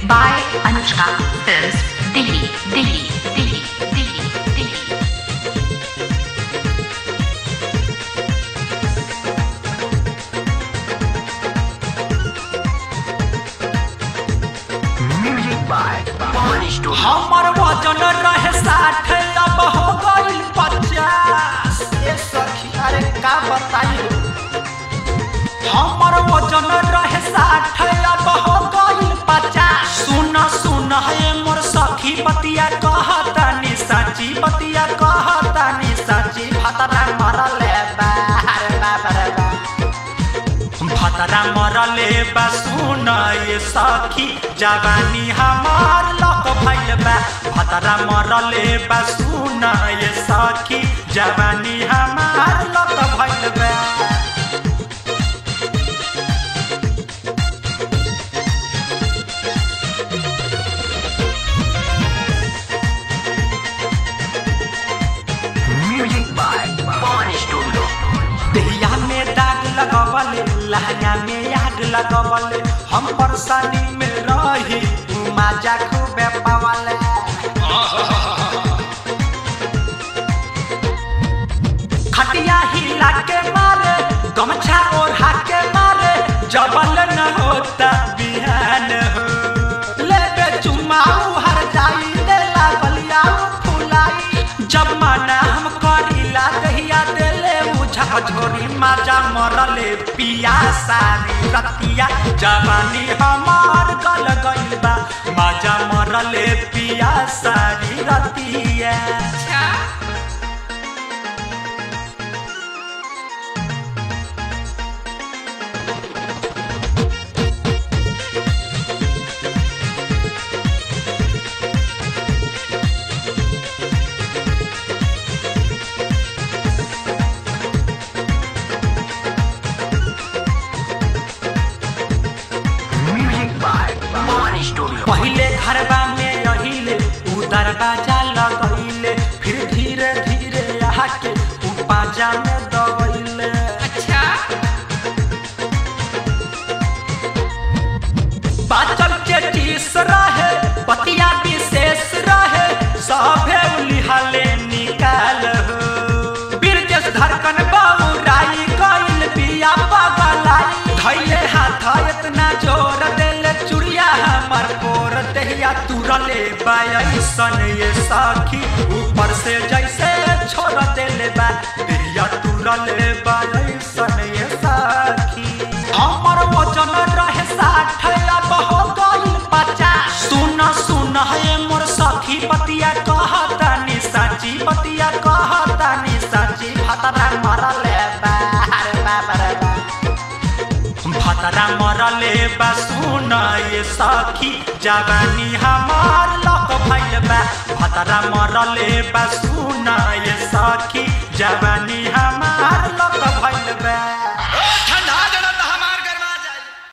by Anushka Films, Delhi, Delhi, Delhi, Delhi, Delhi. हमर वजन रहे साठ अब हो गइल पचास ए सखी अरे का बताई हमर वजन रहे साठ अब हो गइल पचास सुन सुन हे मोर सखी बतिया कहतानी साची बतिया कहतानी साची भतरा मरले बा अरे बाप रे बा भतरा मरले बा सुन ये सखी जवानी हमार लक भइल बा भतरा मरले बा सुन ये सखी जवानी हमार लक भइल बा देहिया में दाग लगवले लहंगा में आग लगवले हम परेशानी में रही तू माजा खूबे पावले खटिया हिला के मारे गमछा ओढ़ा के मारे जबल न होता बिहान हो लेबे चुमाऊ हर जाई देला गलियाऊ फुलाई जब माना हम करीला दहिया देले उझा झोरी माजा मरले पिया सारी रतिया जवानी हमार गल गइल बा माजा मरले पिया सारी रतिया पहिले घरबा में रहिले उ दरवाजा लगैले फिर धीरे धीरे आके उ पाजा में दबैले बाचल के टीस रहे बतिया विशेष रहे सभे उलिहले निकाल हो बिरजस धड़कन बाबूराई कइल बिया बगलाई धैले हाथ इतना जोर देले चुड़िया हमर कोर देहिया तुरले बायसन ये सखी ऊपर से जैसे छोड़ देले बा देहिया तुरले बायसन ये सखी हमर वजन रहे साठ अब हो गइल पचास सुन सुन हे मोर सखी बतिया कहतानी साची बतिया कहतानी साची भतरा मरले बा अरे बाप रे बा भतरा मरले बा सुन ये सखी जवानी हमार लक भइल बा भतरा मरले बा सुन ये सखी जवानी हमार लक भइल बा ठंडा